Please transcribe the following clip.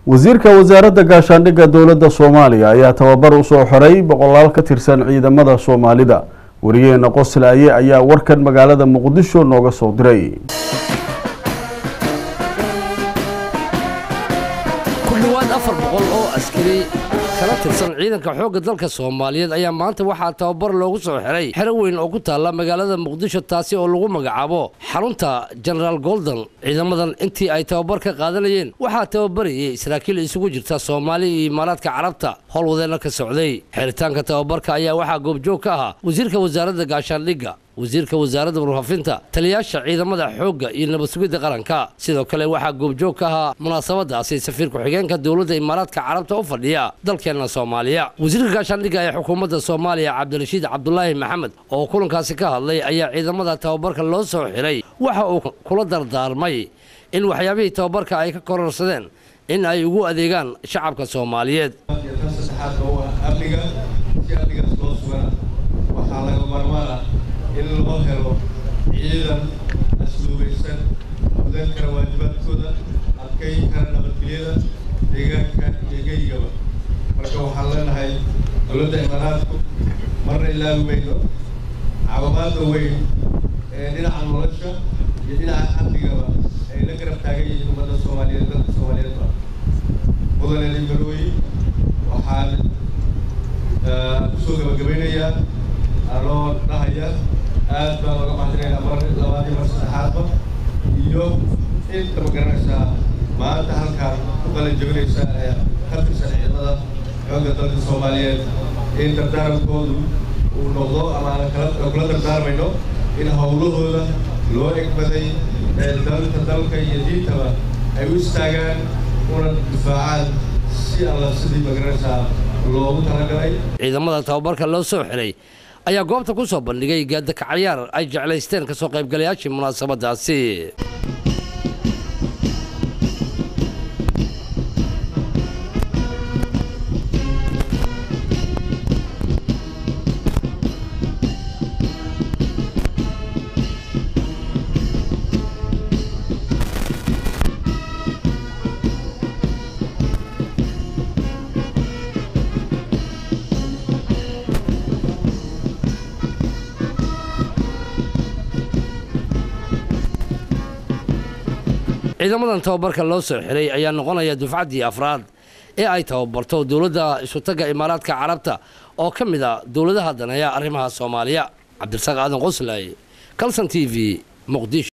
wasiirka wasaaradda gaashaandhigga dowladda soomaaliya ayaa tababar u soo xiray boqolaal ka tirsan ciidamada soomaalida wariyaheena qoslaaye ayaa warkan magaalada muqdisho nooga soo diray ku dhowaad afar boqol oo askari kala tirsan ciidanka xoogga dalka soomaaliyeed ayaa maanta waxaa tababar loogu soo xiray xero weyn oo ku taalla magaalada muqdisho taasi oo lagu magacaabo xarunta genaraal golden ciidamadan intii ay tababar ka qaadanayeen waxaa tababarayay saraakiil isugu jirta soomaali iyo imaaraadka carabta howlwadeenna ka socday xiritaanka tababarka ayaa waxaa goobjoog ka ahaa wasiirka wasaaradda gaashaandhigga wasiirka wasaaradda warfaafinta taliyaasha ciidamada xoogga iyo nabad sugidda qaranka sidoo kale waxaa goobjoog ka ahaa munaasabadaasi safiir ku-xigeenka dowladda imaaraadka carabta u fadhiya dalkeenna soomaaliya wasiirka gaashaandhigga ee xukuumadda soomaaliya cabdirashiid cabdulaahi maxamed oo kulankaasi ka hadlay ayaa ciidamada tababarka loo soo xiray waxa uu kula dardaarmay in waxyaabihii tababarka ay ka kororsadeen in ay ugu adeegaan shacabka soomaaliyeed in loo helo ciidan asluubaysan mudan kara waajibaadkooda adkayn kara nabadgelyada deegaanka iyo geygaba marka waxaan leenahay dowladda imaaraadku marna ilaabi mayno caawimaada weyn ee dhinaca nolosha iyo dhinaca amnigaba ay la garab taagan yihiin ummadda soomaaliyeed dalka soomaaliyeedba mudane limarooyi waxaan kusoo gabagabaynayaa anoo dhahaya aad baan oga mahadinaynaa mar labaadii mar saddexaadba iyo inta ma garanaysaa maanta halkaan ku qalin jabinaysa ee ka tirsan ciidamada xoogga dalka soomaaliyeed in dardaarankoodu uu noqdo ama aan kala kula dardaarmayno in howlahooda loo egbaday ee dalka dalka iyo diintaba ay u istaagaan una difaacaan si alla sidii ma garanaysaa loogu talagalay ciidamada tababarka loo soo xiray ayaa goobta ku soo bandhigay gaadakacayaar ay jeclaysteen ka soo qaybgalayaashii munaasabadaasi ciidamadan tababarka loo soo xiray ayaa noqonaya dufcaddii afraad ee ay tababarto dowladda isutagga imaaraadka carabta oo ka mid a dowladaha daneeya arrimaha soomaaliya cabdirasaaq aadan qoslay calson t v muqdisho